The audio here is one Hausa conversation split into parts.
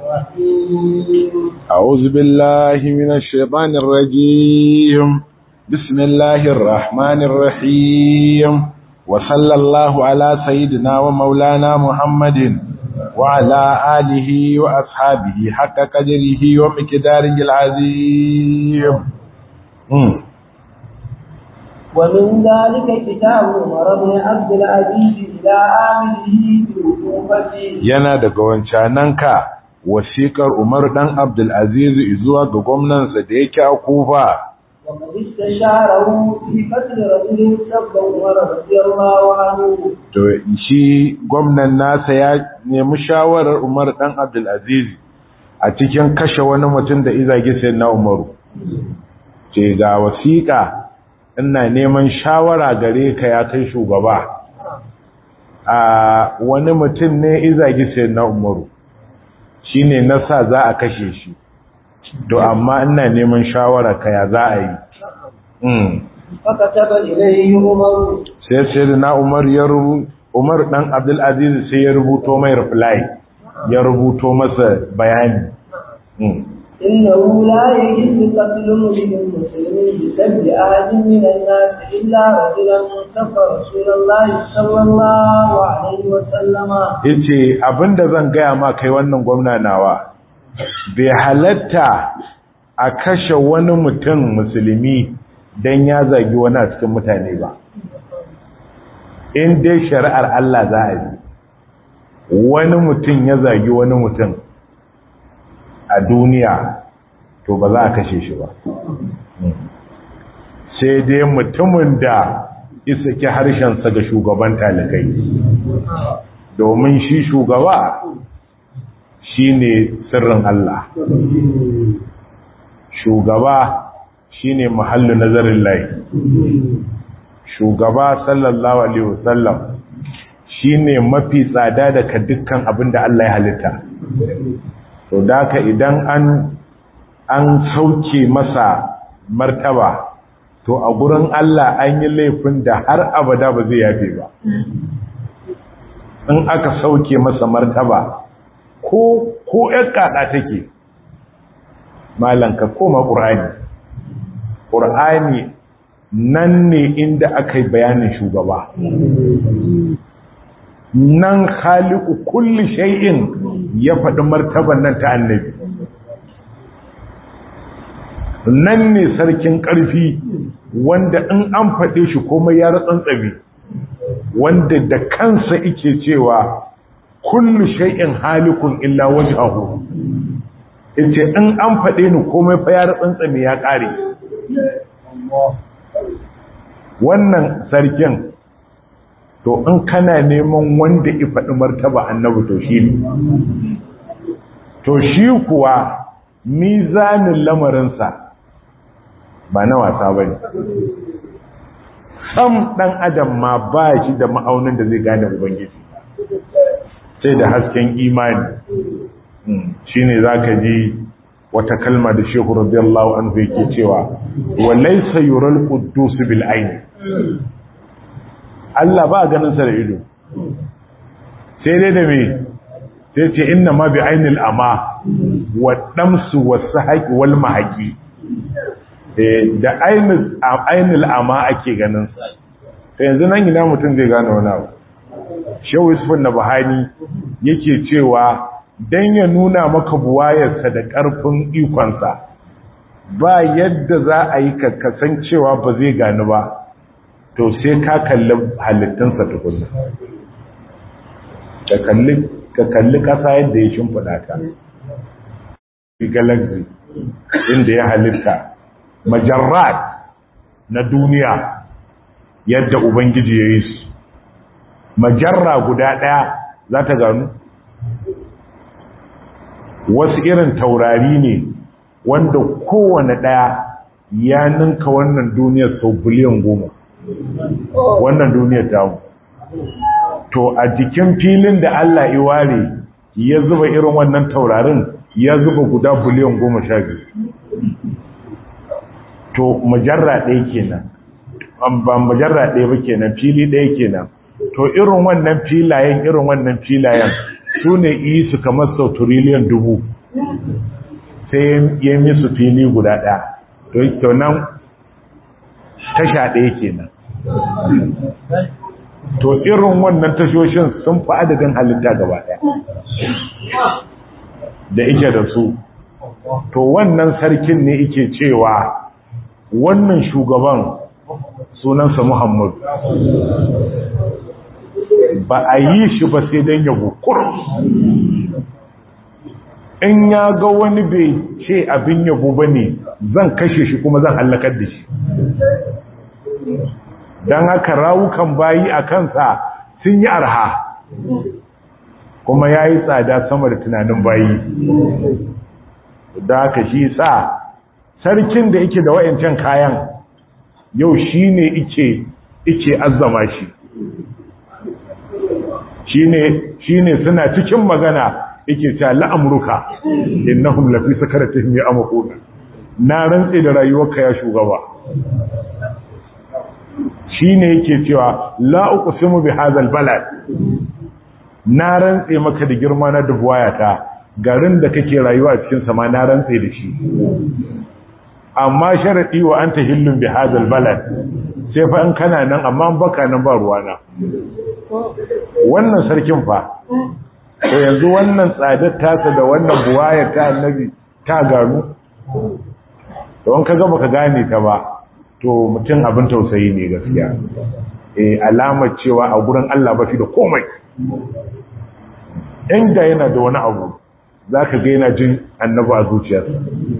الرحيم أعوذ بالله من الشيطان الرجيم بسم الله الرحمن الرحيم وصلى الله على سيدنا ومولانا محمد وعلى آله وأصحابه حق قدره ومقداره العظيم مم. ومن ذلك كتاب عمر بن عبد العزيز إلى عامله بالكوفة yana daga wancananka wasiƙar Umar dan Abdul Aziz zuwa ga gwamnansa da yake a Kufa وقد استشاره في قتل رجل سب عمر رضي الله عنه to shi gwamnan nasa ya nemi shawarar Umar dan Abdul Aziz a cikin kashe wani mutum da izage sai na Umaru ce ga wasiƙa ina neman shawara gare ka ya kai shugaba a wani mutum ne izage sai na Umaru shine nasa za a kashe shi to amma ina neman shawara ka ya za a yi mm. فكتب إليه عمر sai sai na umar ya rubu umar dan abdul aziz sai ya rubuto mai reply ya rubuto masa bayani Mm. إنه لا يجوز قتل امرئ مسلم بسبب أحد من الناس إلا رجلا كفر رسول الله صلى الله عليه وسلم yace abinda zan gaya ma kai wannan gwamna nawa bai halatta a kashe wani mutum musulmi dan ya zagi wani a cikin mutane ba in dai shari'ar Allah za a yi wani mutum ya zagi wani mutum a duniya to ba za a kashe shi ba sai dai mutumin da isa ki harshensa ga shugaban talikai domin shi shugaba shi ne sirrin Allah shugaba shi ne mahallu nazarin lai shugaba sallallahu alaihi wasallam shi ne mafi tsada daga dukkan abin da Allah ya halitta to daka idan an an sauke masa martaba to a gurin Allah an yi laifin da har abada ba zai yafe ba in aka sauke masa martaba ko ko ƴar kada take malan ka koma qur'ani qur'ani nan ne inda aka yi bayanin shugaba nan khaliqu kulli shay'in ya faɗi martaban nan ta annabi nan ne sarkin ƙarfi wanda in an faɗe shi komai ya ratsantsabe wanda da kansa ike cewa kullu shay'in halikun illa wajhahu yace in an faɗe ni komai fa ya ratsantsabe ya ƙare wannan sarkin to in kana neman wanda ya faɗi martaba annabi to shi ne to shi kuwa mizanin lamarinsa ba na wasa ba ne sam ɗan adam ma ba shi da ma'aunin da zai gane ubangiji sai da hasken imani shi ne za ka ji wata kalma da shehu radiyallahu anhu yake cewa walaisa yural quddus bil aini Allah ba ganin sa da ido sai dai da me sai ce inna ma bi ainil ama wa damsu wasahaqi wal mahaqi da ainul ama ake ganin ta yanzu nan ina mutum zai gane wani abu shehu yusufin na bahani yake cewa don ya nuna maka buwayarsa da ƙarfin ikonsa ba yadda za a yi kakkasan cewa ba zai gani ba to sai ka kalli halittunsa tukunna ka kalli ƙasa yadda ya shimfiɗa ta galaxy inda ya halitta majarrat na duniya yadda ubangiji ya yi su majarra guda ɗaya za ta gano wasu irin taurari ne wanda kowane ɗaya ya ninka wannan duniyar sau biliyan goma wannan duniyar tamu to a jikin filin da Allah iware ya zuba irin wannan taurarin ya zuba guda biliyan goma sha biyu to majarra ɗaya kenan ba majarra ɗaya ba kenan fili ɗaya kenan to irin wannan filayen irin wannan filayen su ne yi su kamar sau turiliyan dubu sai ya misu fili guda ɗaya to nan tasha ɗaya kenan to irin wannan tashoshin sun fi adadin halitta gaba ɗaya da ike da su to wannan sarkin ne ike cewa wannan shugaban sunansa Muhammad ba a yi shi ba sai don yabo in ya ga wani bai ce abin yabo ba ne zan kashe shi kuma zan hallakar da shi don haka rawukan bayi a kansa sun yi arha kuma ya yi tsada sama da tunanin bayi da haka shi sa sarkin da yake da wayancan kayan yau shi ne ike azzama shi shi ne suna cikin magana yake ta la'amurka innahum lafi sakaratihim ya amquna na rantse da rayuwarka ya shugaba shine yake cewa la uqsimu bi hadzal balad na rantse maka da girma na dubuwayata garin da kake rayuwa a cikin sama na rantse da shi amma sharadi wa anta hillun bi hadzal balad sai fa in kana nan amma baka nan ba ruwana wannan sarkin fa to yanzu wannan tsadar tasa da wannan buwaya ta annabi ta gano don ka gaba ka gane ta ba to mutum abin tausayi ne gaskiya eh alamar cewa a gurin Allah ba shi da komai inda yana da wani abu zaka ga yana jin annabi a zuciyarsa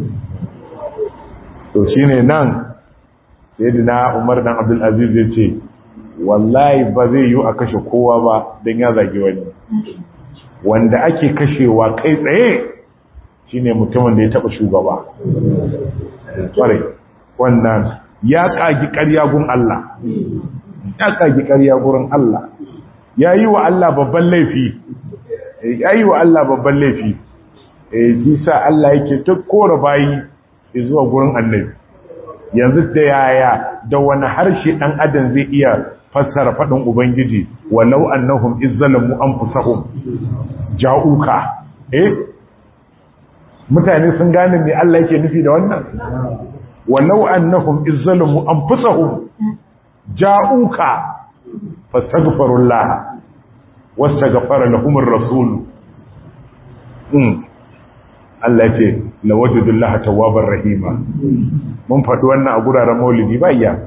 to shine nan sayyidina Umar dan Abdul Aziz ya ce wallahi ba zai yi a kashe kowa ba dan ya zagi wani wanda ake kashewa kai tsaye shine mutumin da ya taba shugaba kware wannan ya kagi ƙarya gun Allah ya kagi ƙarya gurin Allah ya yi wa Allah babban laifi ya yi wa Allah babban laifi eh bisa Allah yake ta kora bayi zuwa gurin annabi yanzu da yaya da wani harshe dan adam zai iya fassara faɗin ubangiji walau annahum izzalamu anfusahum ja'uka eh mutane sun gane me Allah yake nufi da wannan walau annahum izzalamu anfusahum ja'uka fastaghfirullah wastaghfara lahum ar-rasul mm Allah ce lawajidullaha tawwabar rahima mun faɗi wannan a guraren maulidi ba iya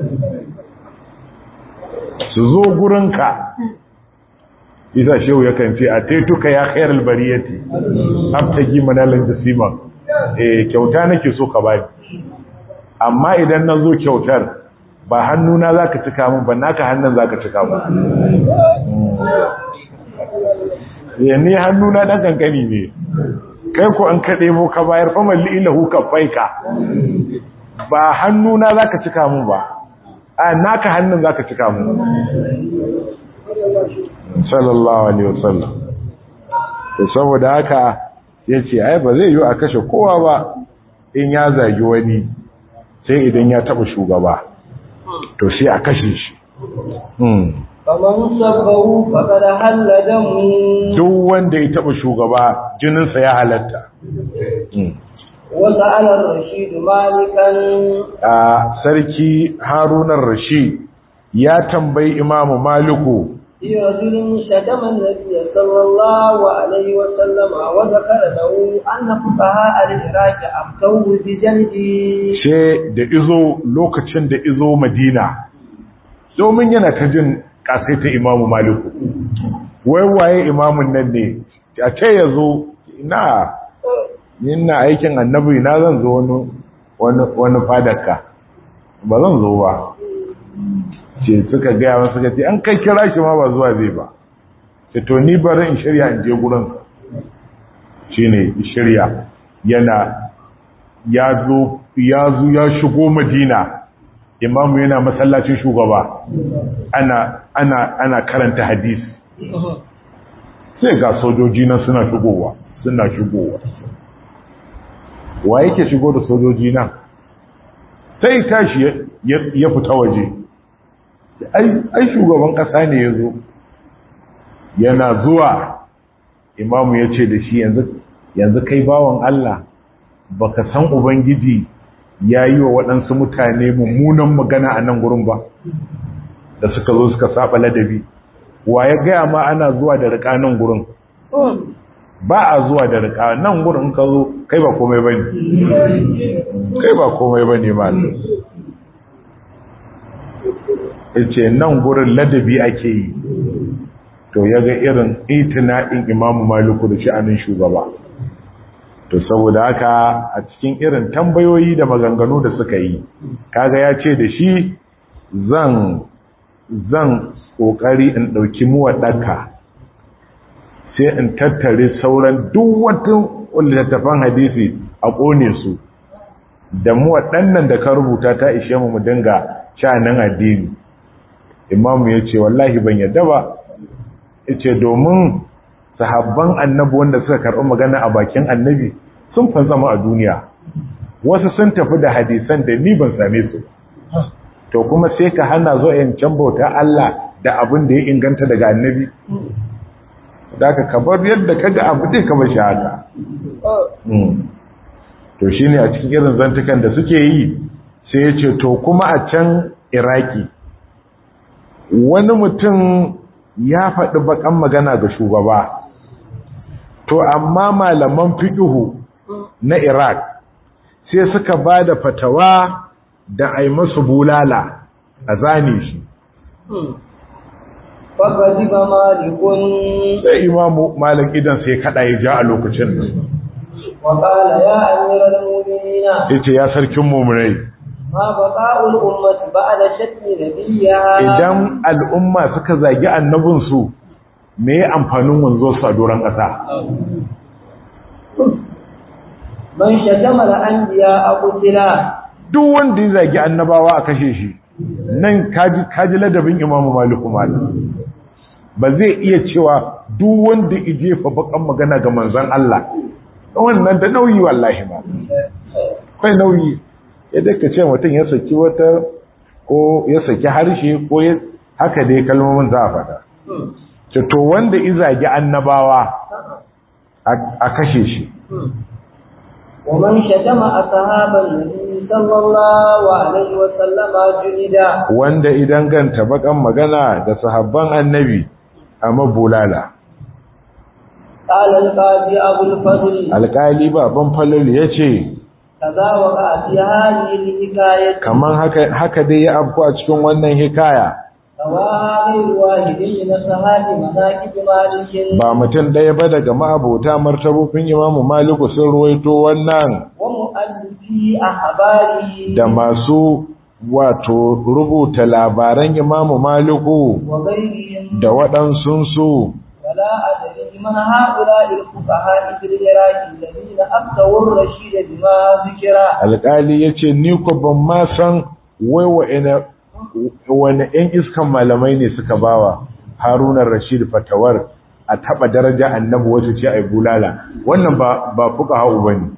su zo gurinka isa shehu yakan ce a taituka ya khairal bariyati abtagi manalan jasima eh kyauta nake so ka bani amma idan na zo kyautar ba hannuna zaka cika min ba naka hannun zaka cika min eh ni hannuna dan kankani ne kai ko an kade mu ka bayar fa malli ilahu ka faika ba hannuna zaka cika min ba a naka hannun zaka cika min sallallahu alaihi wasallam to saboda haka yace ai ba zai yi a kashe kowa ba in ya zagi wani sai idan ya taba shugaba to sai a kashe shi hmm faman sabbahu faqad halla damu duk wanda ya taba shugaba jininsa ya halatta wata ala rashid malikan a sarki harunan rashid ya tambayi imamu maliku في رجل شتم النبي صلى الله عليه وسلم وذكر له أن فقهاء العراق أفتوه بجلده she da izo lokacin da izo madina domin yana ta jin kasaita imamu maliku wai waye imamun nan ne a ce ya zo na na aikin annabi na zan zo wani wani fadarka ba zan zo ba ce suka gaya masu suka ce an kai kira shi ma ba zuwa zai ba ce to ni bari in shirya in je gurin shi ne shirya yana ya zo ya zo ya shigo madina imamu yana masallacin shugaba ana ana ana karanta hadisi sai ga sojoji nan suna shigowa suna shigowa wa yake shigo da sojoji nan sai tashi ya fita waje ai shugaban kasa ne ya zo yana zuwa imamu ya ce da shi yanzu yanzu kai bawan Allah baka san ubangiji ya yi wa waɗansu mutane mummunan magana a nan gurin ba da suka zo suka saba ladabi wa ya gaya ma ana zuwa da riƙa nan gurin ba a zuwa da riƙa nan gurin ka zo kai ba komai ba ne kai ba komai ba ne ma ce nan gurin ladabi ake yi to ya ga irin itina'in imamu maliku da sha'anin shugaba to saboda haka a cikin irin tambayoyi da maganganu da suka yi kaga ya ce da shi zan zan kokari in dauki muwaddaka sai in tattare sauran duk wata littattafan hadisi a kone su da muwaddannan da ka rubuta ta ishe mu mu dinga shanin addini imamu ya ce wallahi ban yadda ba ya ce domin sahabban annabi wanda suka karɓi magana a bakin annabi sun fanzama a duniya wasu sun tafi da hadisan da ni ban same su to kuma sai ka hana zo yin can bauta Allah da abin da ya inganta daga annabi da ka kabar yadda ka ga abu dai ka bashi haka to shine a cikin irin zantukan da suke yi sai ya ce to kuma a can iraki wani mutum ya faɗi bakan magana ga shugaba to amma malaman fiƙihu na iraq sai suka ba da fatawa da a yi masu bulala a zane shi فغضب مالك sai imamu malik idan sai kada ya ja a lokacin nan وقال يا أمير المؤمنين ya ce ya sarkin mummunai ما بقاء الأمة بعد شتم نبيها idan al'umma suka zagi annabinsu me ya amfanin wanzo su a doron ƙasa من شتم الأنبياء قتلا duk wanda ya zagi annabawa a kashe shi nan kaji kaji ladabin imamu maliku malik ba zai iya cewa duk wanda ya jefa bakan magana ga manzon Allah wannan da nauyi wallahi ba kai nauyi yadda ka ce mutum ya saki wata ko ya saki harshe ko ya haka dai kalmomin za a faɗa ce to wanda izagi annabawa a kashe shi ومن شتم أصحاب النبي صلى الله عليه وسلم جلدا wanda idan ganta bakan magana da sahabban annabi a mabulala قال القاضي أبو الفضل alƙali baban falal ya ce كذا وقع في هذه الحكاية kamar haka, haka dai ya afku a cikin wannan hikaya سواء غير واحد من أصحاب مناكب مالك ba mutum ɗaya ba daga ma'abota martabofin imamu maliku sun ruwaito wannan ومؤلفي أخباره da masu wato rubuta labaran imamu maliku وغيرهم da waɗansunsu ولا أدري من هؤلاء الفقهاء في العراق الذين أفتوا الرشيد بما ذكر alƙali ya ce ni ko ban ma san wai wa'ina wani ‘yan iskan malamai ne suka bawa harunan rashid fatawar a taɓa daraja annabi wacce ce a yi bulala wannan ba ba fuka hau ba ne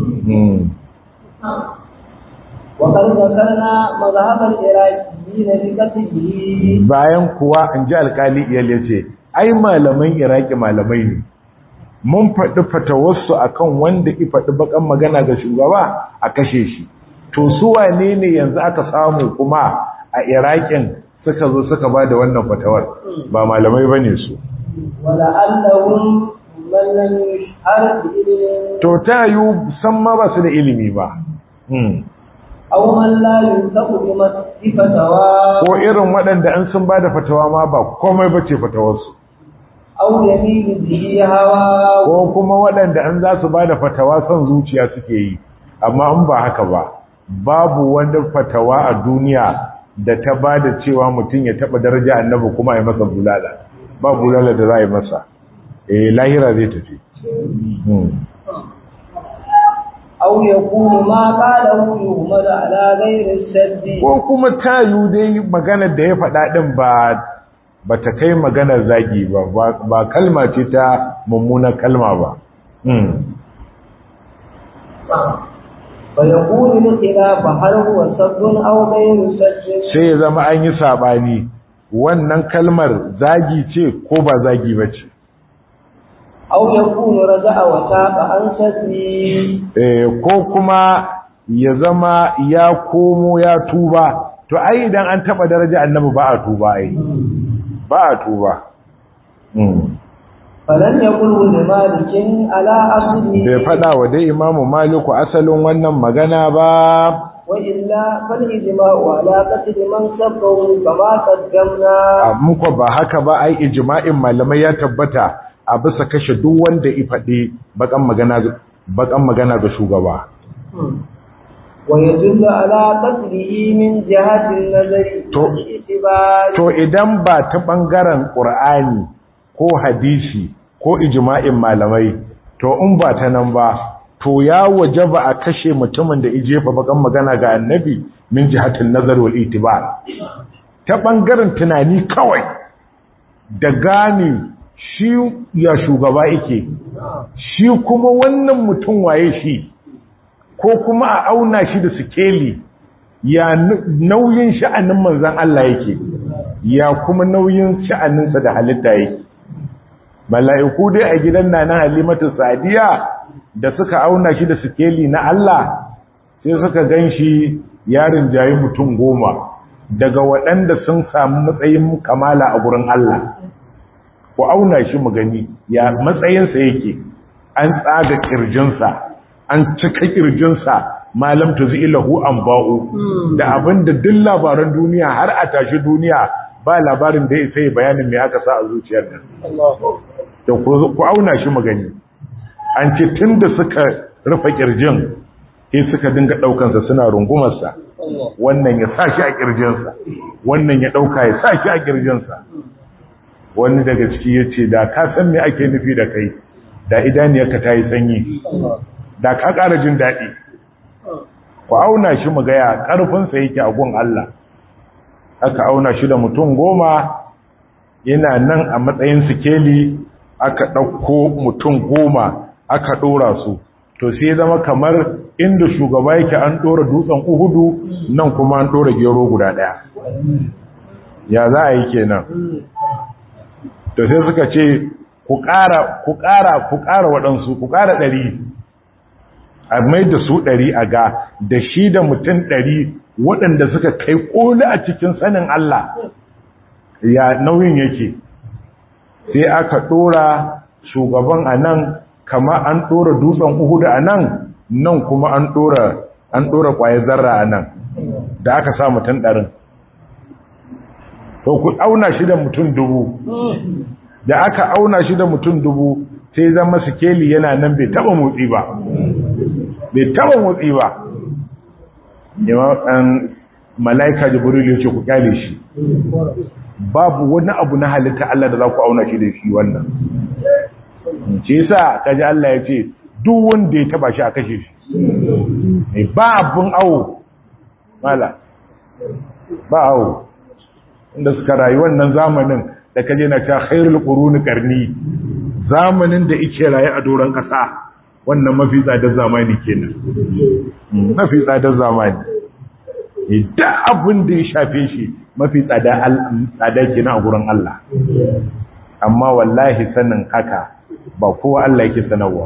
وقد ذكرنا مذهب العراقيين بقتله bayan kuwa in ji alƙali iyal ya ce ai malaman iraki malamai ne mun faɗi fatawarsu akan wanda i faɗi bakan magana ga shugaba a kashe shi to su wane ne yanzu aka samu kuma a iraƙin suka zo suka ba da wannan fatawar ba malamai ba ne su ولعلهم من لم يشهر بإذن to ta yi san ma ba su da ilimi ba Hmm. أو من لا ينطق بفتوى ko irin waɗanda an sun ba da fatawa ma ba komai ba ce fatawarsu أو يميل به هوى ko kuma waɗanda an za su ba da fatawa son zuciya suke yi amma in ba haka ba babu wani fatawa a duniya da ta ba da cewa mutum ya taɓa daraja annabi kuma ya masa bulala ba bulala da za a yi masa eh lahira zai tafi Hmm. أو يكون ما قاله يهمل على غير السد ko kuma tayu dai maganar da ya faɗa ɗin ba ba ta kai maganar zagi ba ba- ba kalma ce ta mummunar kalma ba Hmm. فيكون الخلاف هل هو سد أو غير سد sai ya zama an yi saɓani wannan kalmar zagi ce ko ba zagi ba ce أو يكون رجع وتاب عن شتمي eh ko kuma ya zama ya komo ya tuba to ai idan an taba daraja annabi ba a tuba ai ba a tuba mm فلن يقل لمالك على عبده bai fada wa dai imamu maliku asalin wannan magana ba وإلا فالإجماع على قتل من سبه كما قدمنا muku ba haka ba ai ijma'in malamai ya tabbata a bisa kashe duk wanda ya faɗi bakan magana bakan magana ga shugaba ويدل على قتله من جهة النظر To- والاعتبار to idan ba ta bangaren qur'ani ko hadisi ko ijma'in malamai to in ba ta nan ba to ya wajaba a kashe mutumin da ijefa bakan magana ga annabi min jihatin nazar wal itibar ta bangaren tunani kawai da gane shi ya shugaba yake shi kuma wannan mutum waye shi ko kuma a auna shi da sikeli ya n- nauyin sha'anin manzan Allah yake ya kuma nauyin sha'aninsa da halitta yake mala'iku dai a gidan nana halimatu sadiya da suka auna shi da sikeli na Allah sai suka gan shi yarin jayi mutum goma daga waɗanda sun samu matsayin kamala a gurin Allah ku auna shi mu gani ya matsayinsa yake an tsaga kirjinsa an cika kirjinsa malam tuzilahu an ba'u da abin da duk labaran duniya har a tashi duniya ba labarin da ya sai bayanin me aka sa a zuciyar nan da ku auna shi mu gani an ce tun da suka rufe kirjin sai suka dinga ɗaukansa suna rungumarsa wannan ya sa shi a kirjinsa wannan ya ɗauka ya sa shi a kirjinsa wani daga ciki ya ce da ka san me ake nufi da kai da idaniyarka ta yi sanyi da ka ƙara jin daɗi ku auna shi mu gaya ƙarfinsa yake a gun Allah aka auna shi da mutum goma yana nan a matsayin sikeli aka ɗauko mutum goma aka ɗora su to sai zama kamar inda shugaba yake an ɗora dutsen uhudu nan kuma an ɗora gero guda ɗaya ya za a yi kenan to sai suka ce ku ƙara ku ƙara ku ƙara waɗansu ku ƙara ɗari a mai da su ɗari a ga da shi da mutum ɗari waɗanda suka kai ƙoli a cikin sanin Allah ya nauyin yake sai aka ɗora shugaban a nan kama an ɗora dutsen uhudu a nan nan kuma an ɗora an ɗora ƙwayar zarra a nan da aka sa mutum ɗarin to ku auna shi da mutum dubu da aka auna shi da mutum dubu sai zama sikeli yana nan bai taba motsi ba bai taba motsi ba yawan mala'ika jibril ya ce ku kyale shi babu wani abu na halitta Allah da za ku auna shi da shi wannan ce yasa kaji Allah ya ce duk wanda ya taba shi a kashe shi ba abun awo mala ba awo inda suka rayu wannan zamanin da kaje na ta khairul quruni qarni zamanin da yake rayu a doron kasa wannan mafi tsadar zamani kenan mafi tsadar zamani idan abin da ya shafe shi mafi tsada tsada kenan a gurin Allah amma wallahi sanin haka ba kowa Allah yake sanarwa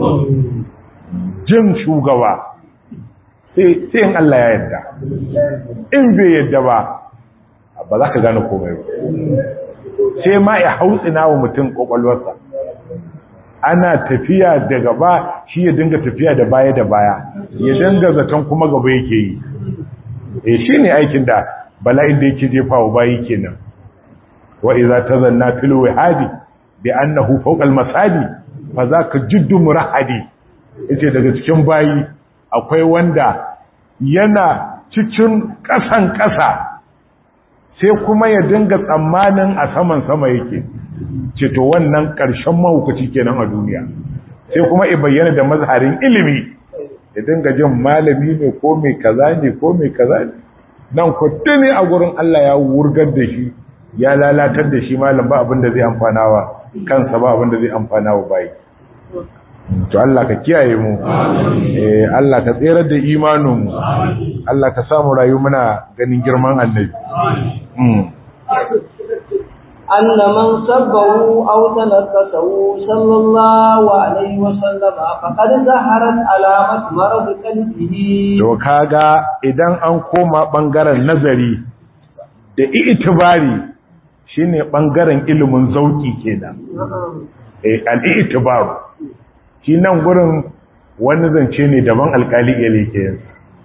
jin shugaba sai in Allah ya yarda in bai yarda ba ba za ka gane komai ba sai ma ya hautsina wa mutum kwakwalwarsa ana tafiya da gaba shi ya dinga tafiya da baya da baya ya dinga zaton kuma gaba yake yi e shi ne aikin da bala'in da yake jefa wa bayi kenan wa iza tazanna fil wahadi bi annahu fawqa al masadi fa zaka jiddu murahadi yace daga cikin bayi akwai wanda yana cikin kasan kasa sai kuma ya dinga tsammanin a saman sama yake ce to wannan ƙarshen mahukaci kenan a duniya sai kuma ya bayyana da mazharin ilimi ya dinga jin malami ne ko mai kaza ne ko mai kaza ne nan ku ne a gurin Allah ya wurgar da shi ya lalatar da shi malam ba abin da zai amfana wa kansa ba abin da zai amfana wa bayi to Allah ka kiyaye mu eh Allah ka tsere da imanin mu Allah ka samu rayu muna ganin girman annabi أن من سبه أو تنكسه صلى الله عليه وسلم فقد ظهرت علامة مرض قلبه to kaga idan an koma bangaren nazari da itibari shine bangaren ilimin zauki kenan eh al-i'tibaru shi nan gurin wani zance ne daban alkali yake yin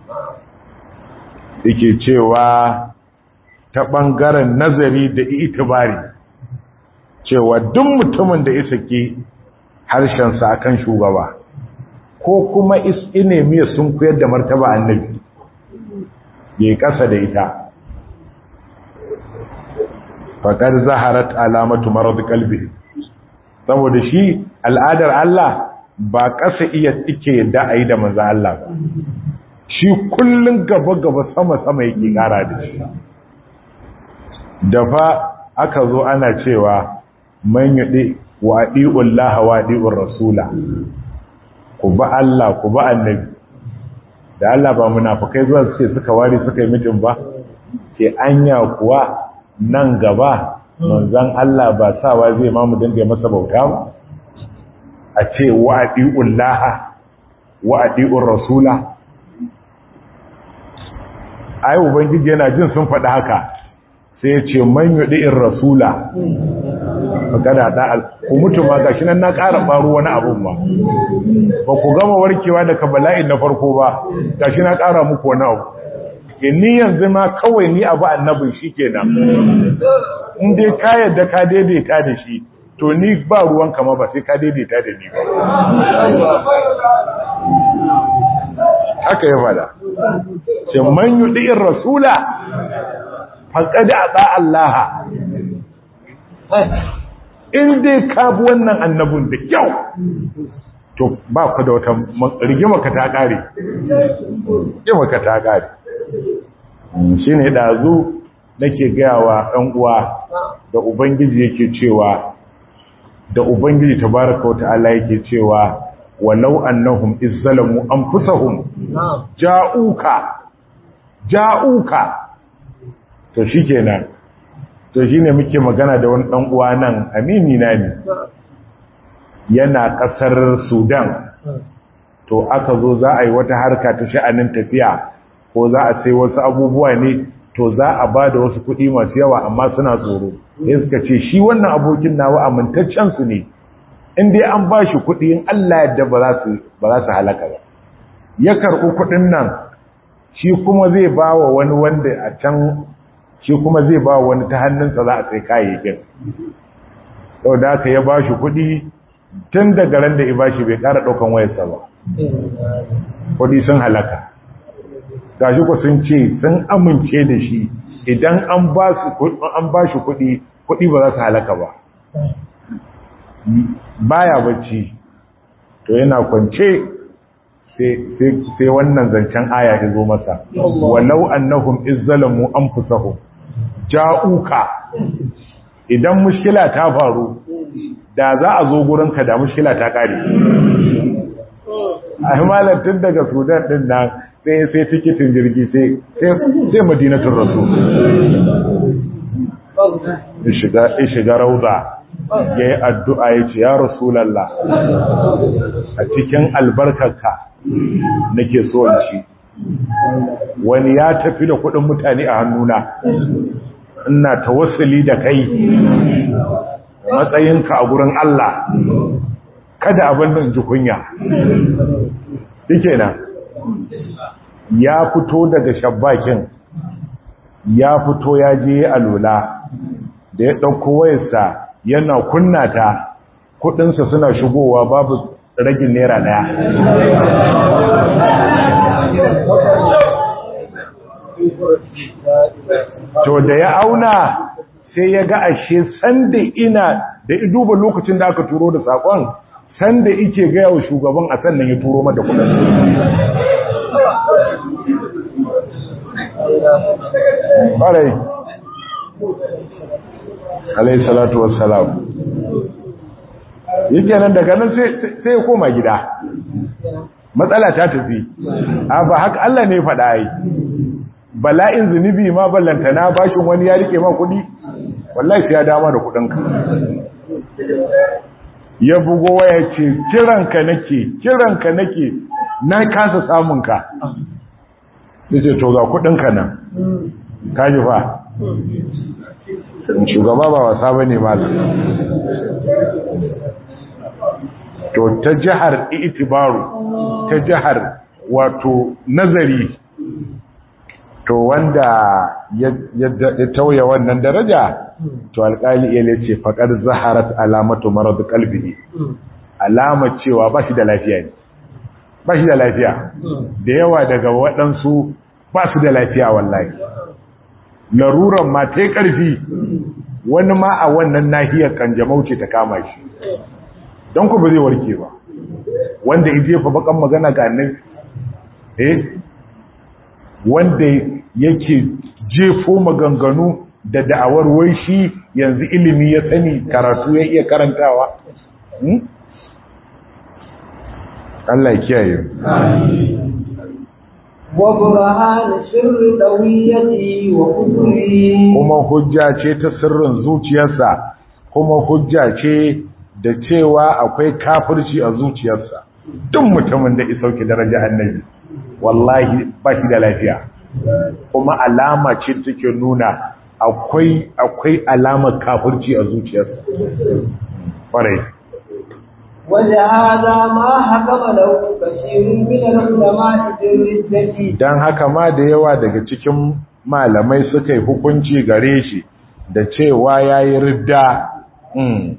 yake cewa ta ɓangaren nazari da itibari cewa duk mutumin da isa ke harshensa a kan shugaba ko kuma ine miya sun koyar da martaba annabi ya yi ƙasa da ita faƙar zaharat alamatu marar kalbi saboda shi al'adar Allah ba ƙasa iya ike yadda a yi da maza Allah ba shi kullum gaba-gaba sama-sama yake ƙara da shi da fa aka zo ana cewa man yaɗi wa ɗi'un laha wa ɗi'un rasula ku ba Allah ku ba annabi da Allah ba munafukai zuwa suke suka wari suka yi mitin ba ke anya kuwa nan gaba manzan Allah ba sawa zai ma mu dinga masa bauta ba a ce wa ɗi'un laha wa ɗi'un rasula ai ubangiji yana jin sun faɗi haka sai ya ce man in rasula magana da ku mutu ma gashi nan na ƙara faru wani abun ba ba ku gama warkewa daga bala'in na farko ba gashi na ƙara muku wani abu ni yanzu ma kawai ni abu annabin shi kenan in dai ka yadda ka daidaita da shi to ni ba ruwan kama ba sai ka daidaita da ni ba haka ya fada ce man yuɗi'in rasula faƙaɗi a ɗa'allaha in dai ka bi wannan annabin da kyau to ba ku da wata rigima ka ta ƙare rigima ka ta ƙare shi ne ɗazu nake gayawa ɗan uwa da ubangiji yake cewa da ubangiji tabaraka wa ta'ala yake cewa walau annahum izzalamu anfusahum ja'uka ja'uka to shikenan to shine muke magana da wani dan uwa nan amini na ne yana kasar Sudan to aka zo za a yi wata harka ta sha'anin tafiya ko za a sai wasu abubuwa ne to za a ba da wasu kuɗi masu yawa amma suna tsoro sai suka ce shi wannan abokin nawa amintaccen su ne in dai an ba shi kuɗi in Allah yadda ba za su halaka ba ya karɓi kuɗin nan shi kuma zai ba wa wani wanda a can shi kuma zai ba wa wani ta hannunsa za a sai kayayyakin sau da aka ya ba shi kuɗi tun daga ran da ya ba shi bai ƙara ɗaukan wayarsa ba kuɗi sun halaka gashi ku sun ce sun amince da shi idan an ba shi kuɗi kuɗi ba za su halaka ba baya bacci to yana kwance sai wannan zancen aya ya zo masa walau annahum izzalamu anfusahum ja'uka idan mushkila ta faru da za a zo gurinka da mushkila ta kare a tun daga sudan din nan sai sai tikitin jirgi sai sai madinatul rasul shiga rauda ya yi addu'a ya ce, “Ya Rasulallah, a cikin albarkarka nake so ci, wani ya tafi da kuɗin mutane a hannuna, ina ta wasili da kai matsayinka a gurin Allah, kada abin nan ji kunya. Dike na, ya fito daga shabbakin, ya fito ya je alola, da ya ɗauko wayarsa yana kunna ta kudinsa suna shigowa babu ragin naira daya to da ya auna sai ya ga ashe sanda ina da duba lokacin da aka turo da sakon sanda ike gaya wa shugaban a sannan ya turo mata kudin ƙwarai alayhi salatu wassalam yake nan daga nan sai ya koma gida matsala ta tafi a ba haka Allah ne faɗa yi bala'in zunubi ma ballantana bashin wani ya rike ma kuɗi wallahi sai ya dama da kudinka ya bugo waya ce kiranka nake kiranka nake na kasa samun ka sai ce to ga kudinka nan kaji fa shugaba ba wasa bane malam to ta jihar itibaru ta jihar wato nazari to wanda ya tauye wannan daraja to alƙali iya ce faƙar zaharat alamatu marar kalbi alama cewa ba shi da lafiya ne ba shi da lafiya da yawa daga waɗansu ba su da lafiya wallahi laruran ma ta ƙarfi wani ma a wannan nahiyar kanjamau ce ta kama shi don ku ba zai warke ba wanda ya jefa bakan magana ga nan eh wanda yake jefo maganganu da da'awar wai shi yanzu ilimi ya sani karatu ya iya karantawa Allah ya kiyaye wa burhan sirri dawiyati wa kufri kuma hujja ce ta sirrin zuciyarsa kuma hujja ce da cewa akwai kafirci a zuciyarsa duk mutumin da ya sauke daraja annabi wallahi ba shi da lafiya kuma alama ce take nuna akwai akwai alamar kafirci a zuciyarsa kwarai ولهذا ما حكم له كثير من العلماء بالردة dan haka ma da yawa daga cikin malamai suka yi hukunci gare shi da cewa yayi ridda mm.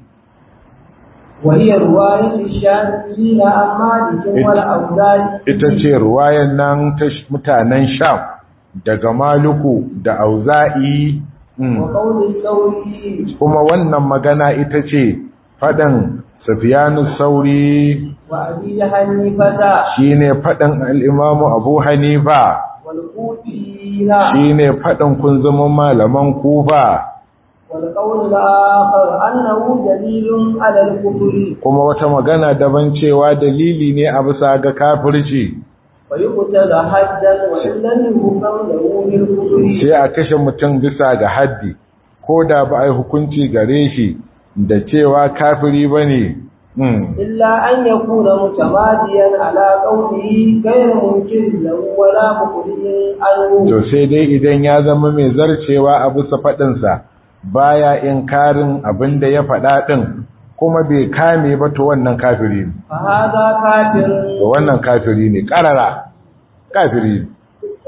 وهي رواية الشافعيين عن مالك والأوزاعي ita ce ruwayan nan ta mutanen sham daga maluku da auza'i mm. وقول الثوري kuma wannan magana ita ce faɗin sufiyanu sauri وأبي حنيفة shine faɗin al'imamu abu hanifa والكوفيين shine faɗin kunzumin malaman kufa والقول الآخر أنه دليل على الكفر kuma wata magana daban cewa dalili ne a bisa ga kafirci ويقتل حدا وإن لم يكن له بالكفر sai a kashe mutum bisa ga haddi ko da ba a yi hukunci gare shi da cewa kafiri ba ne إلا أن يكون متماديا على قوله غير ممكن له ولا مخرج عنه to sai dai idan ya zama mai zarcewa a bisa faɗinsa baya inkarin abin da ya faɗa ɗin kuma bai kame ba to wannan kafiri ne فهذا كافر to wannan kafiri ne ƙarara kafiri ne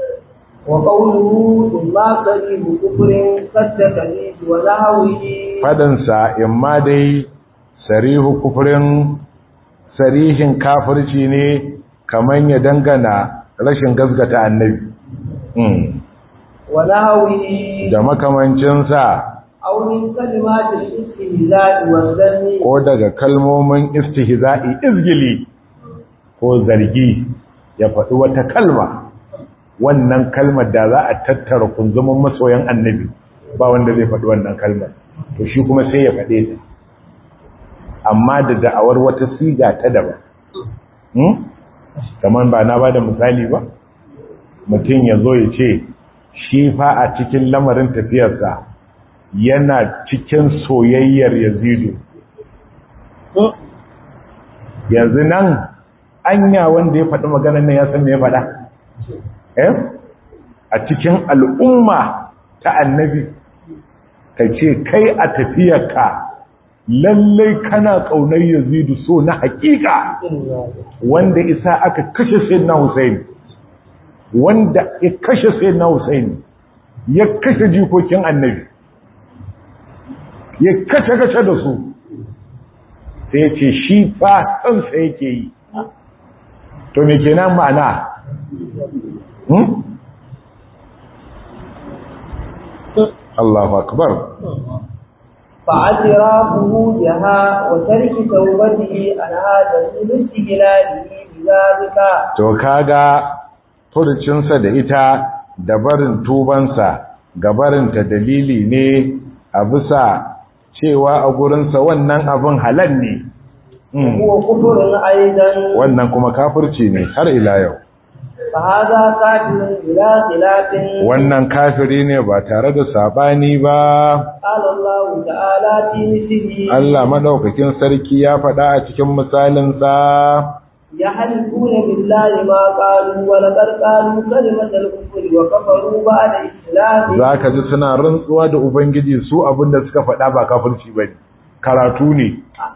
وقوله ثم قريب كفر كالتكليف ونحوه faɗinsa in ma dai sarihu kufurin sarihin kafirci ne kamar ya dangana rashin gasgata annabi Mm. ونحوه da makamancinsa أو من كلمات الاستهزاء والذم ko daga kalmomin istihza'i izgili ko zargi ya faɗi wata kalma wannan kalmar da za a tattara kunzumin masoyan annabi ba wanda zai faɗi wannan kalmar to shi kuma sai ya faɗe ta amma da da'awar wata siga ta daban hmm? kamar ba na ba da misali ba mutum ya zo ya ce shi fa a cikin lamarin tafiyarsa yana cikin soyayyar yazidu yanzu nan anya wanda ya faɗi maganar nan ya san me ya faɗa eh a cikin al'umma ta annabi ka ce kai a tafiyarka lallai kana ƙaunar yazidu so na haƙiƙa wanda isa aka kashe sayyidina Hussein wanda ya kashe sayyidina Hussein ya kashe jikokin annabi ya kashe kashe da su sai ce shi fa kansa yake yi to me kenan ma'ana hmm? Allahu akbar فاعترافه بها وترك توبته عن هذا الاستقلاله بذلك to kaga furucinsa da ita da barin tubansa ga barinta dalili ne a bisa cewa a gurinsa wannan abin halal ne Mm. هو كفر أيضا wannan kuma kafirci ne har ila yau فهذا قاتل بلا خلاف wannan kafiri ne ba tare da sabani ba قال الله تعالى في مثله Allah madaukakin sarki ya faɗa a cikin misalin sa يحلفون بالله ما قالوا ولقد قالوا كلمة الكفر وكفروا بعد إسلامهم zaka ji suna rantsuwa da ubangiji su abinda suka faɗa ba kafirci bane karatu ne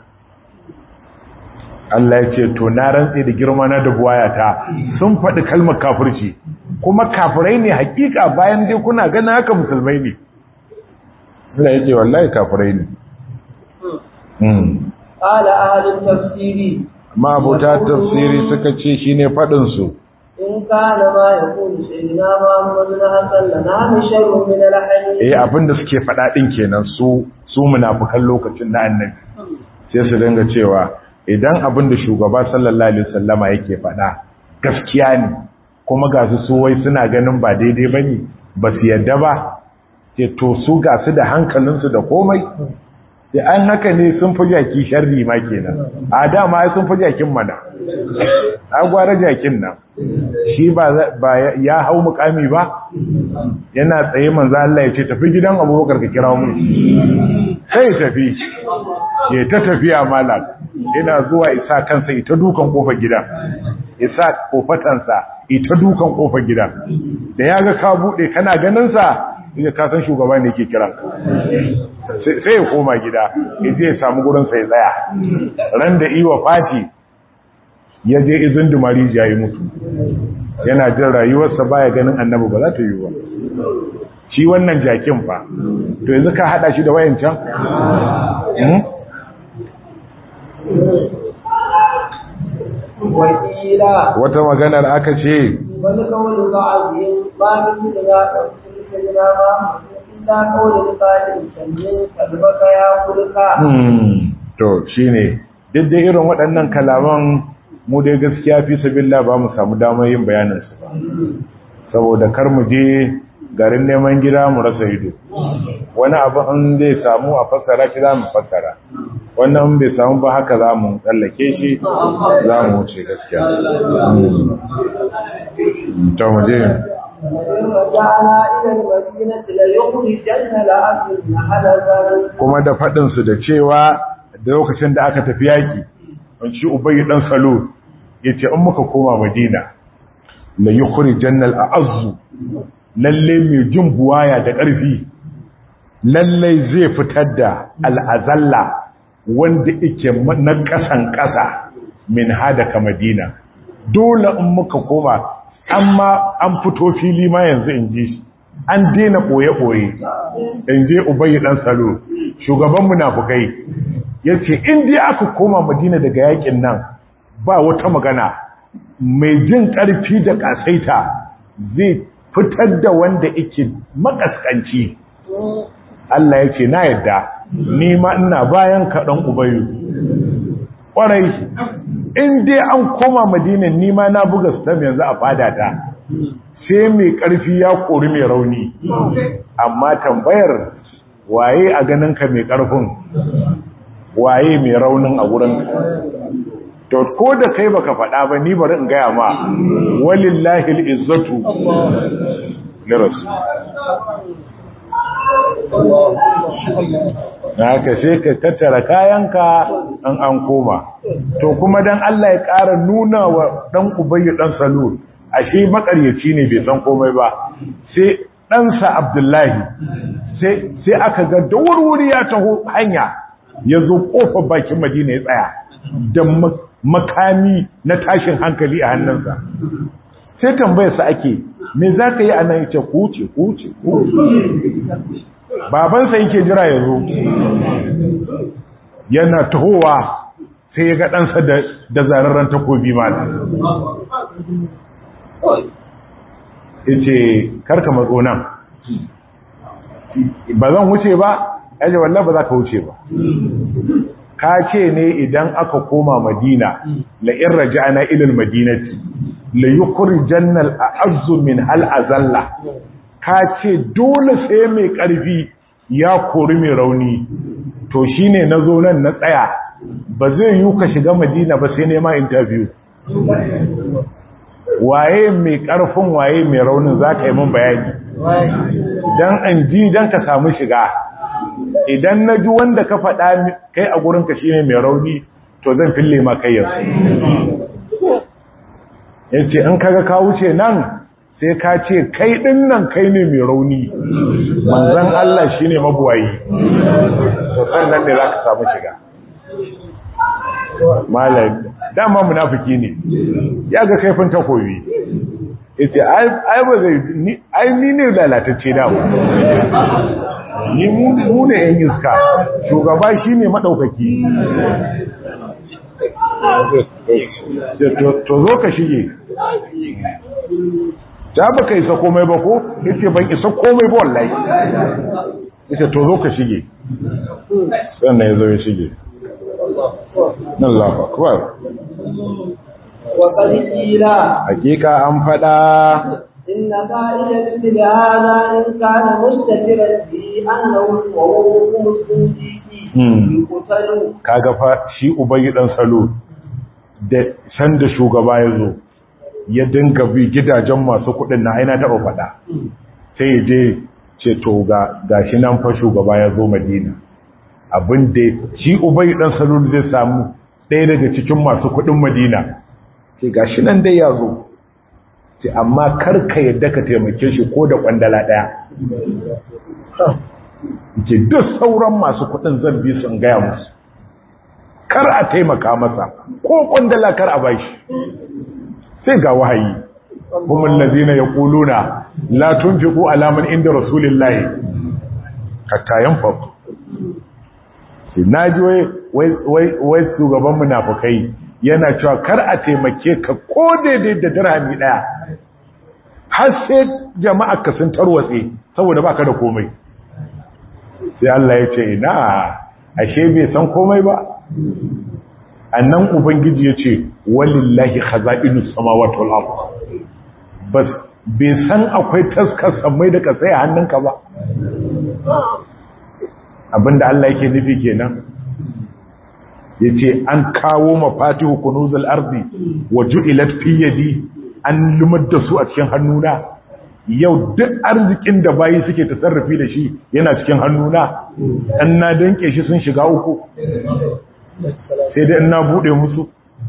Allah ya ce to na rantse da girma na da buwayata sun faɗi kalmar kafirci kuma kafirai ne hakika bayan dai kuna ganin haka musulmai ne Allah ya ce wallahi kafirai ne mm قال أهل التفسير mabuta tafsiri suka ce shine faɗin su إن كان ما يقول سيدنا محمد حسن لنا شر من الحديث eh abinda suke faɗa din kenan su su munafikan lokacin da annabi sai su dinga cewa idan abinda shugaba sallallahu alaihi wasallama yake faɗa gaskiya ne kuma ga su su wai suna ganin ba daidai bane ba su yadda ba ce to su ga su da hankalinsu da komai sai an haka ne sun fi jaki sharri ma kenan a dama ai sun fi jakin mana a gwara jakin nan shi ba ba ya hau mukami ba yana tsaye manzo Allah ya ce tafi gidan Abubakar ka kira mu sai tafi ya ta tafiya malak ina zuwa isa kansa ita dukan kofar gida isa kofatansa ita dukan kofar gida da ya ga ka bude kana ganin sa ya ka san shugaba ne yake kiran sai ya koma gida ya je ya samu gurin sai tsaya ran da iwa fati ya je izin dumari ya yi mutu yana jin rayuwarsa baya ganin annabi ba za ta yi ba shi wannan jakin fa to yanzu ka hada shi da wayancan wakila wata maganar aka ce wani kawai ba a biyu ba su da za a ɗauki da gina ba illa kawai da kalin sanyin kalbaka ya kulka to shine duk da irin waɗannan kalaman mu dai gaskiya fi sabilla ba mu samu damar yin bayanin su ba saboda kar mu je garin neman gida mu rasa ido wani abu an zai samu a fassara shi za mu fassara wannan bai samu ba haka za mu tsallake shi za mu wuce gaskiya to mu je رجعنا إلى المدينة ليخرجن العبد هذا kuma da faɗinsu da cewa da lokacin da aka tafi yaƙi wanci ubayi ɗan salo ya ce in muka koma madina la yi kuri jannal a azu lalle mai jin buwaya da ƙarfi lalle zai fitar da al'azalla wanda ike na ƙasan ƙasa min hada ka madina dole in muka koma amma an fito fili ma yanzu in ji shi an daina ɓoye-ɓoye in je ubayi ɗan salo shugaban munafukai ya ce dai aka koma madina daga yakin nan ba wata magana mai jin ƙarfi da ƙasaita zai fitar da wanda ike makaskanci Allah ya ce na yadda ni ma ina bayan kaɗan ubayu ƙwarai in dai an koma madina ni ma na buga stam yanzu a fadata sai mai ƙarfi ya kori mai rauni amma tambayar waye a ganinka mai ƙarfin waye mai raunin a wurin to ko da kai baka faɗa ba ni bari in gaya ma walillahi al'izzatu li rasul na haka sai ka tattara kayanka an an koma to kuma dan Allah ya ƙara nuna wa dan ubayyi dan salul ashe makaryaci ne bai san komai ba sai ɗansa abdullahi sai aka ga da wurwuri ya taho hanya ya zo ƙofar bakin madina ya tsaya da makami na tashin hankali a hannunsa sai tambayarsa ake me za ka yi a nan ce kuce kuce babansa yake jira ya zo yana tahowa sai ya ga ɗansa da zararren takobi ma ya ce karka matso nan ba zan wuce ba yaje wallah ba za ka wuce ba ka ce ne idan aka koma madina la in raja'na ila almadinati la yukhrijanna al'azzu min hal azalla ka ce dole sai mai karfi ya kori mai rauni to shine nazo nan na tsaya ba zai yi ka shiga madina ba sai nema interview waye mai ƙarfin waye mai raunin za ka yi min bayani don an ji don ka samu shiga idan na ji wanda ka faɗa kai a gurinka shi ne mai rauni to zan fille ma kai yanzu ya ce in kaga ka wuce nan sai ka ce kai ɗin nan kai ne mai rauni manzan Allah shi ne mabuwayi to sannan ne za ka samu shiga malam dama munafiki ne ya ga kaifin takobi yace ai ba zai ai ni ne lalatacce da ni mu ne yan iska shugaba shine madaukaki to zo ka shige ta ba ka isa komai ba ko yace ban isa komai ba wallahi yace to zo ka shige sannan ya zo ya shige Allah akbar wa qila hakika an fada inna qa'ida istibana in kana mustatiran fi annahu wa huwa muslimiki yukutalu kaga fa shi ubayi dan salo da san da shugaba ya zo ya dinga bi gidajen masu kudin na aina taba fada sai ya je ce to ga gashi nan fa shugaba ya zo madina abin da shi ubai dan salul zai samu ɗaya daga cikin masu kuɗin madina ce gashi nan dai ya zo ce amma karka yadda ka taimake shi ko da ƙwandala ɗaya ce duk sauran masu kuɗin zan bi su in gaya musu kar a taimaka masa ko ƙwandala kar a bashi sai ga wahayi kuma lazina ya ƙuluna la tunfiqu alaman inda rasulillahi hatta yanfaku na ji wai shugaban munafukai yana cewa kar a taimake ka ko daidai da dirhami daya har sai jama'a ka sun tarwatse saboda baka da komai sai Allah ya ce ina ashe bai san komai ba annan ubangiji ya ce walillahi khaza'inus samawati wal ard bas bai san akwai taskar samai da kasai a hannunka ba abinda Allah yake nufi kenan yace an kawo mafatihu kunuzul ardi wa ju'ilat fi yadi an lumar da su a cikin hannuna yau duk arzikin da bayi suke tasarrufi da shi yana cikin hannuna an na danke shi sun shiga uku sai dai na bude musu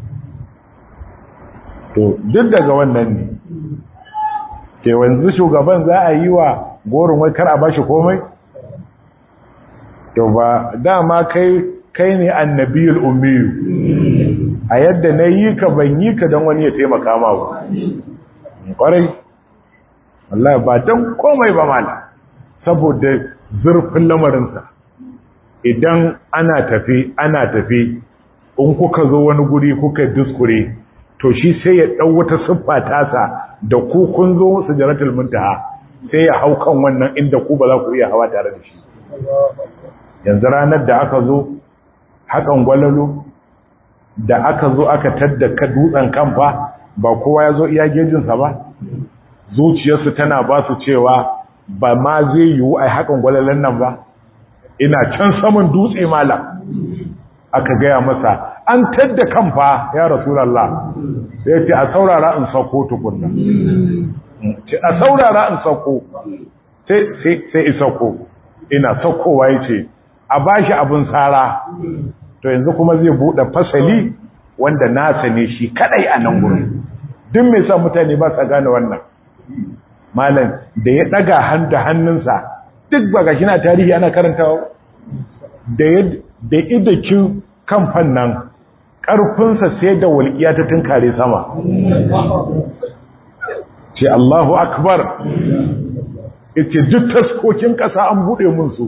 to duk daga wannan ne ke wanzu shugaban za a yi wa gorin wai kar a bashi komai to ba dama kai kai ne annabiyul ummiyu a yadda na yi ka ban yi ka don wani ya taimaka ma ba kwarai wallahi ba don komai ba mala saboda zurfin lamarinsa idan ana tafi ana tafi in kuka zo wani guri kuka diskure to shi sai ya ɗau wata siffa tasa da ku kun zo su jaratul muntaha sai ya hau kan wannan inda ku ba za ku iya hawa tare da shi yanzu ranar da aka zo hakan gwalalo da aka zo aka tadda ka dutsen kamfa ba kowa ya zo iya gejinsa ba zuciyarsu tana ba su cewa ba ma zai yiwu a hakan gwalalan nan ba ina can saman dutse malam aka gaya masa an tadda kamfa ya rasulallah sai ce a saurara in sauko tukunna ce a saurara in sauko sai isauko ina saukowa ya ce a bashi abin tsara to yanzu kuma zai buɗe fasali wanda nasa ne shi kadai a nan gurin duk mai sa mutane ba sa gane wannan malam da ya daga hannu hannunsa duk ba gashi na tarihi ana karantawa da ya da idakin kamfan nan ƙarfinsa sai da walƙiya ta tunkare sama ce Allahu akbar ita duk taskokin ƙasa an buɗe mun su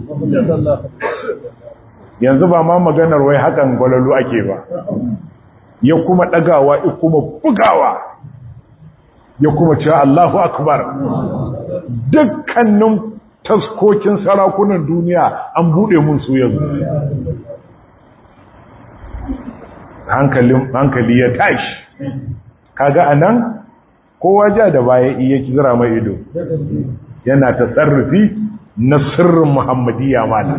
yanzu ba ma maganar wai hakan gwalalu ake ba ya kuma ɗagawa ya kuma bugawa ya kuma cewa Allahu akbar dukkanin taskokin sarakunan duniya an buɗe mun su yanzu hankali ya tashi kaga anan kowa ja da baya iya kira mai ido yana tasarrufi na sirrin muhammadiyya mala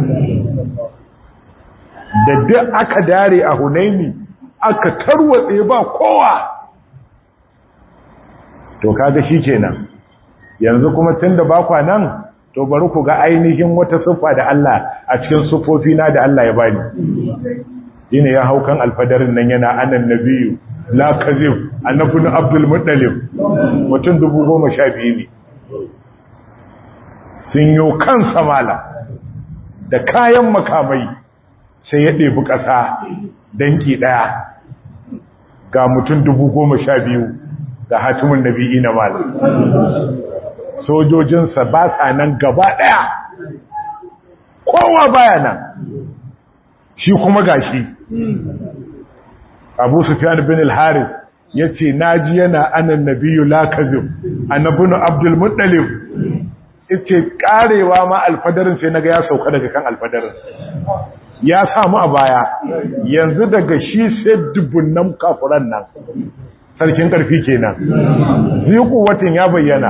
da duk aka dare a hunaini aka tarwatse ba kowa to kaga shi kenan yanzu kuma tunda ba kwa nan to bari ku ga ainihin wata siffa da Allah a cikin siffofi na da Allah ya bani shine ya hau kan alfadarin nan yana anan nabiyu la kazib annabi abdul muttalib mutum dubu goma sha biyu ne sun yi kan samala da kayan makamai sai ya ɗebi ƙasa danki ɗaya ga mutum dubu goma sha biyu ga hatimin nabi'i na mala sojojinsa ba sa nan gaba ɗaya kowa baya nan shi kuma gashi abu sufyan bin al-haris ya ce naji yana anan nabiyu la kazib annabinu abdul muttalib ce karewa ma alfadarin sai naga ya sauka daga kan alfadarin ya samu a baya yanzu daga shi sai dubunnan kafuran nan sarkin karfi kenan ziku watan ya bayyana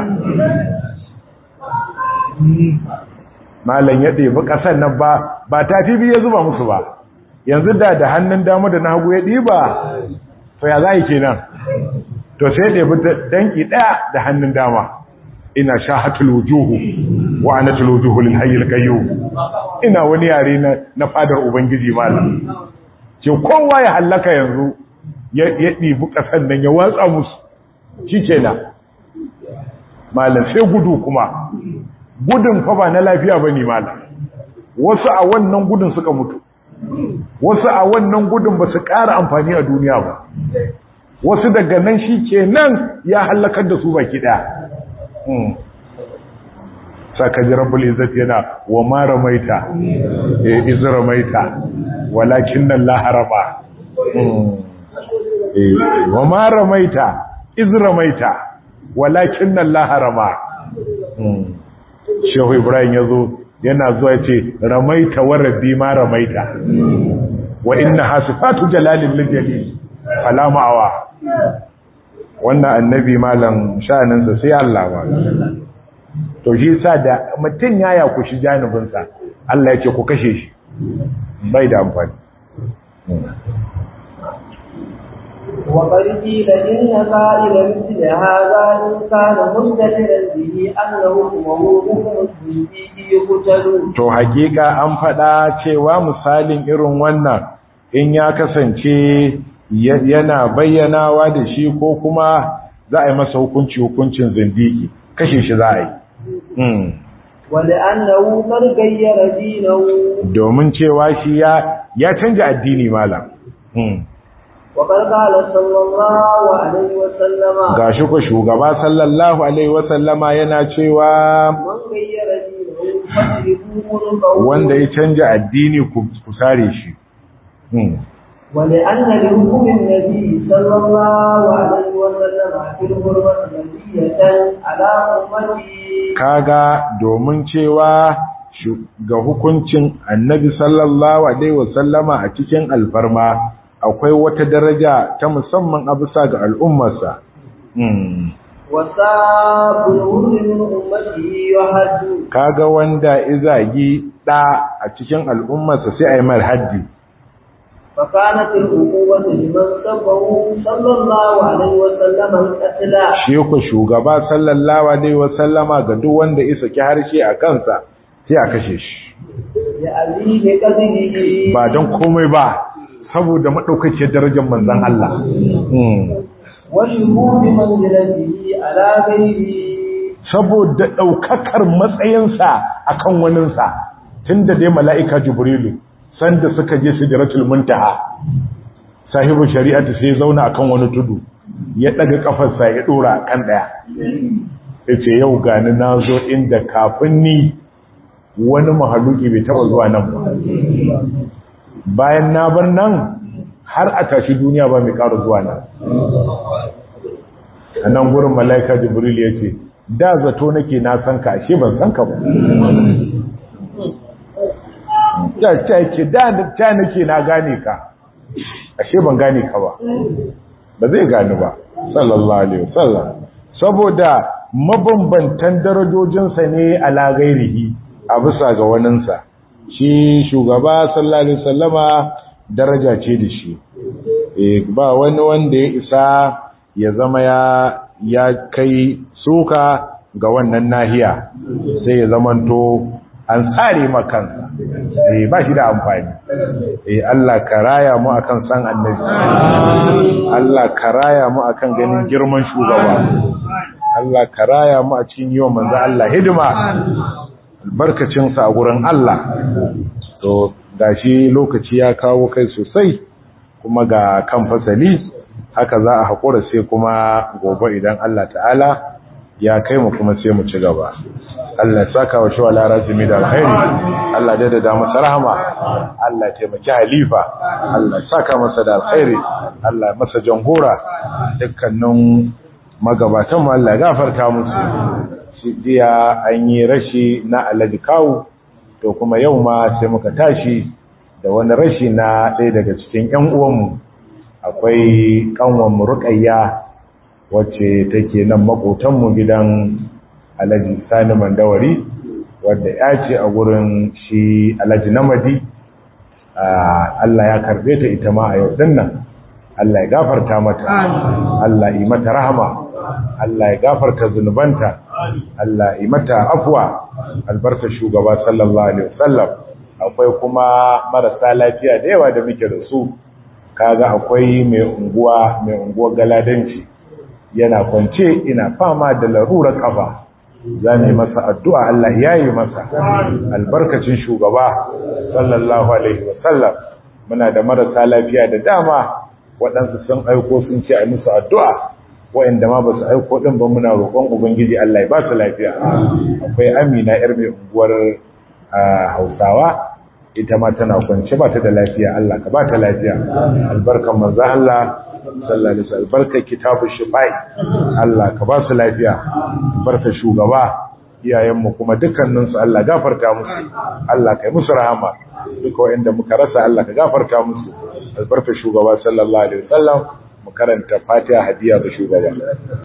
malam ya ɗebi ƙasar nan ba ba tafi biyu ya zuba musu ba yanzu da da hannun dama da na hagu ya ɗiba to ya za yi kenan to sai ɗebi danki ɗaya da hannun dama ina shahatul wujuhu wa anatul wujuhu lil hayyil qayyum ina wani yare na na fadar ubangiji malam ce kowa ya hallaka yanzu ya ya dibi kasan nan ya watsa musu shikenan malam sai gudu kuma gudun fa ba na lafiya bane malam wasu a wannan gudun suka mutu wasu a wannan gudun ba su ƙara amfani a duniya ba wasu daga nan shikenan ya hallakar da su baki daya saka ji rabbul izzat yana wa ma ramaita eh iz ramaita walakin Allah harama eh wa ma ramaita iz ramaita walakin Allah harama Shehu Ibrahim yazo yana zuwa yace ramaita wa rabbi ma ramaita wa inna hasifatu jalalil jalil fala ma'awa wannan annabi malam sha'aninsa sai Allah ba to shi sa da mutum ya ya kushi janibinsa Allah ya ce ku kashe shi bai da amfani وقد قيل إن قائل مثل هذا إن كان مستدرا به أنه حكمه حكم الزنديق يقتل to hakika an faɗa cewa misalin irin wannan in ya kasance yana bayyanawa da shi ko kuma za a yi masa hukunci hukuncin zindiki kashe shi za a yi ولأنه قد غير دينه domin cewa shi ya ya canja addini malam وقد قال صلى الله عليه وسلم gashi ko shugaba sallallahu alaihi wasallama yana cewa من غير دينه فاجلبوه عنقه wanda ya canja addini ku ku sare shi ولأن لحكم النبي صلى الله عليه وسلم في الغربة نبية على أمته kaga domin cewa shu- ga hukuncin annabi sallallahu alaihi wasallama a cikin alfarma akwai wata daraja ta musamman a bisa ga al'ummarsa Hmm. وساب الهر من أمته يحد kaga wanda izagi da a cikin al'ummarsa sai a yi mar haddi فكانت العقوبة لمن سبه صلى الله عليه وسلم القتل shi ku shugaba sallallahu alaihi wasallama ga duk wanda ya saki harshe a kansa sai a kashe shi لأبيه قتله ba don komai ba saboda maɗaukaciyar darajar manzan Allah Hmm. وشهود منزلته على غيره saboda ɗaukakar matsayinsa a kan waninsa tun da dai mala'ika jibrilu sanda suka je sidratul muntaha sahibu shari'atu sai zauna a kan wani tudu ya ɗaga ƙafarsa ya ɗora kan ɗaya ya ce yau gani na zo inda kafin ni wani mahaluki bai taɓa zuwa nan ba bayan na bar nan har a tashi duniya ba mai ƙara zuwa nan a nan gurin mala'ika jibril ya ce da zato nake na san ka ashe ban san ka ba ya ce da ta nake na gane ka ashe ban gane ka ba ba zai gani ba sallallahu alaihi wasallam saboda mabambantan darajojinsa ne ala gairihi a bisa ga waninsa shi shugaba sallallahu alaihi wasallama daraja ce da shi eh ba wani wanda ya isa ya zama ya ya kai suka ga wannan nahiya sai ya zamanto an tsare makansa eh ba shi da amfani eh Allah ka raya mu akan san annabi Allah ka raya mu akan ganin girman shugaba Allah ka raya mu a cikin yiwa manzo Allah hidima albarkacin sa a gurin Allah to gashi lokaci ya kawo kai sosai kuma ga kan fasali haka za a haƙura sai kuma gobe idan Allah ta'ala ya kai mu kuma sai mu ci gaba Allah ya saka wa shawa larazimi da alkhairi Allah ya dada masa rahama Allah ya taimaki halifa Allah ya saka masa da alkhairi Allah ya masa jangora dukkanin magabatan mu Allah ya gafarta musu shi jiya an yi rashi na Alhaji Kawu to kuma yau ma sai muka tashi da wani rashi na ɗaya daga cikin ƴan uwanmu akwai kanwan mu Ruqayya wacce take nan makotanmu gidan alhaji sani mandawari wadda ya ce a gurin shi alhaji namadi Allah ya karbe ta ita ma a yau dinnan Allah ya gafarta mata Allah yi mata rahama Allah ya gafarta zunubanta Allah yi mata afwa albarka shugaba sallallahu alaihi wasallam akwai kuma marasa lafiya da yawa da muke da su kaga akwai mai unguwa mai unguwar galadanci yana kwance ina fama da larurar kafa za mu masa addu'a Allah ya yi masa albarkacin shugaba sallallahu alaihi wasallam muna da marasa lafiya da dama waɗansu sun aiko sun ce a musu addu'a wa'inda ma ba su aiko ɗin ba muna roƙon ubangiji Allah ya ba su lafiya akwai amina yar mai unguwar hausawa ita ma tana kwance ba ta da lafiya Allah ka ba ta lafiya albarkan manzo Allah sallallahu alaihi wasallam barka kitabu shifai Allah ka ba su lafiya barka shugaba iyayenmu kuma dukkanin su Allah gafarta musu Allah kai musu rahama duka wanda muka rasa Allah ka gafarta musu albarka shugaba sallallahu alaihi wasallam mu karanta Fatiha hadiya ga shugaba